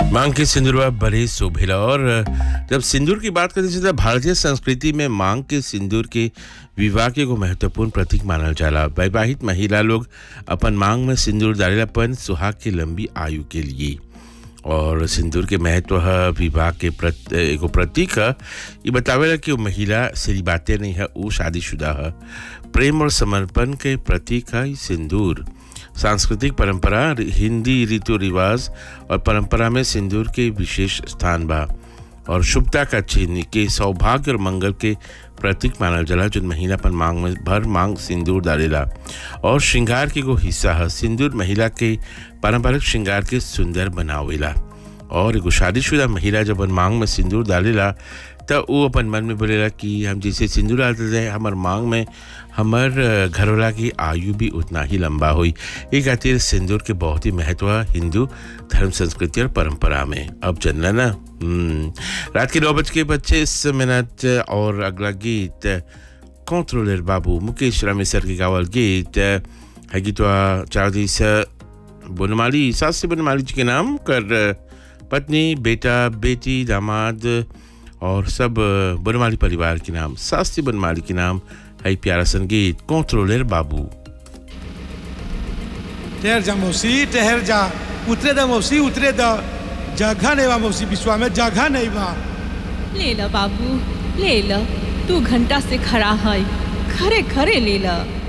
मांग के सिंदूरवा बड़े शोभिला और जब सिंदूर की बात करते हैं तो भारतीय संस्कृति में मांग के सिंदूर के विवाह के एगो महत्वपूर्ण प्रतीक मानल जाला वैवाहित महिला लोग अपन मांग में सिंदूर डालेलापन सुहाग की लंबी आयु के लिए और सिंदूर के महत्व है विवाह के प्रत, एगो प्रतीक है ये बतावेला कि वो महिला सिरी बातें नहीं है वो शादीशुदा है प्रेम और समर्पण के प्रतीक है ये सिंदूर सांस्कृतिक परंपरा हिंदी रीति रिवाज और परंपरा में सिंदूर के विशेष स्थान बा और शुभता का चिन्ह के सौभाग्य और मंगल के प्रतीक मानल जाला जो महिला पर मांग में भर मांग सिंदूर डालेला और श्रृंगार के एगो हिस्सा है सिंदूर महिला के पारंपरिक श्रृंगार के सुंदर बनावेला और एगो शादीशुदा महिला जब अपन मांग में सिंदूर डालेला तो वो अपन मन में बोलेला कि हम जैसे सिंदूर डालते जाए हमार मांग में हमार घरवाला की आयु भी उतना ही लंबा हुई ये खातिर सिंदूर के बहुत ही महत्व है हिंदू धर्म संस्कृति और परंपरा में अब जनला ना हम्म, रात के नौ बज के पच्चीस मिनट और अगला गीत कंट्रोलर बाबू मुकेश रामेसर के गावल गीत है गीत चार दिस बनमाली सास से बनमाली जी के नाम कर पत्नी बेटा बेटी दामाद और सब बनमाली परिवार के नाम सास्ती बनमाली के नाम है प्यारा संगीत कंट्रोलर बाबू ठहर जा मौसी ठहर जा उतरे दा मौसी उतरे दा जगह नहीं बा मौसी विश्वा में जगह नहीं बा ले ल बाबू ले ल तू घंटा से खड़ा है खरे खरे ले ल